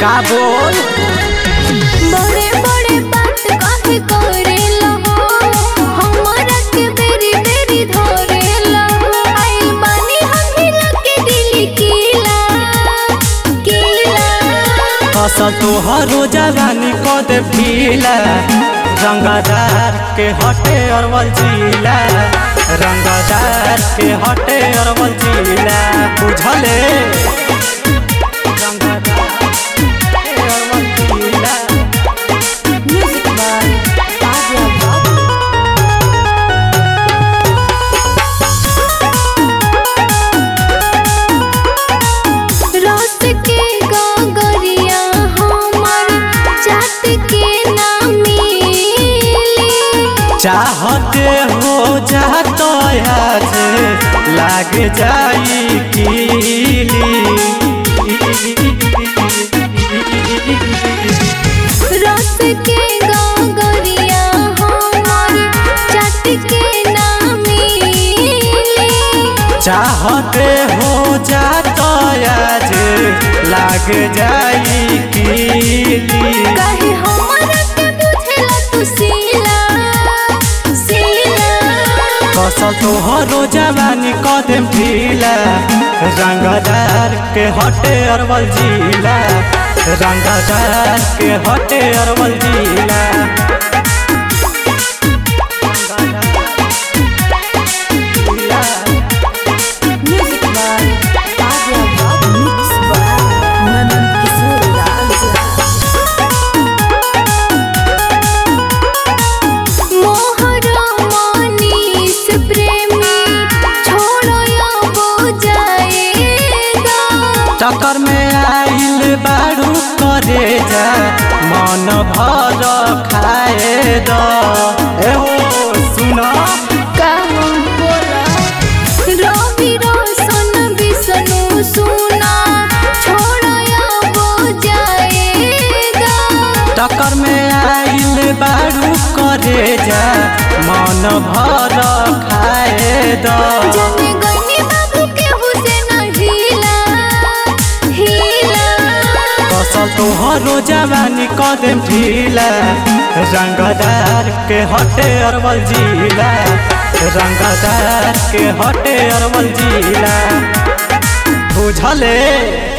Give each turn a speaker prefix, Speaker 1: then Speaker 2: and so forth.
Speaker 1: का बोल
Speaker 2: बड़े बड़े बात काहे करेला हो हमरा के बेरी बेरी धरेला आई बानी हम लगे दिल कीला कीला
Speaker 1: फसल तोहरो जवानी क दे पीला रंगदार के हटे अरवल जिला रंगदार के हटे अरवल जिला बुझले रंगदार के अरवल जिला
Speaker 2: म्यूजिक बाय आर्या बाबू रस के गगरिया हमर चाट के ना मिली
Speaker 1: चाहते हो जातो आज लाग जाई कीली
Speaker 2: रस के गगरिया हमर चाट के ना मिली
Speaker 1: चाहते हो जातो आज लाग जाई कीली
Speaker 2: काहे हमरा के बुझेला तू सीला सीला
Speaker 1: फसल तोहरो जवानी कदम ढीला रंगदार के हटे अरवल जिला रंगदार के हटे अरवल जिला
Speaker 2: म्यूजिक बाय आर्या बाबू मिक्स बाय ननन किशोर राजा मोहरा मनीष प्रेमी छोड़ो या वो जाएगा
Speaker 1: चक्कर में आइल बारू करे जा मन भर खाए द एहो सुना
Speaker 2: कहूँ बोला रवि रोशन विष्णु सुना छोड़ो या वो जाएगा
Speaker 1: टक्कर में आइल बारू करे जा मन भर खाए द
Speaker 2: जाने गईनी बाबू के हुसैन हिला हिला
Speaker 1: फसल तोहरो जवानी कदम ढीला रंगदार के हटे अरवल जिला रंगदार के हटे अरवल जिला बुझले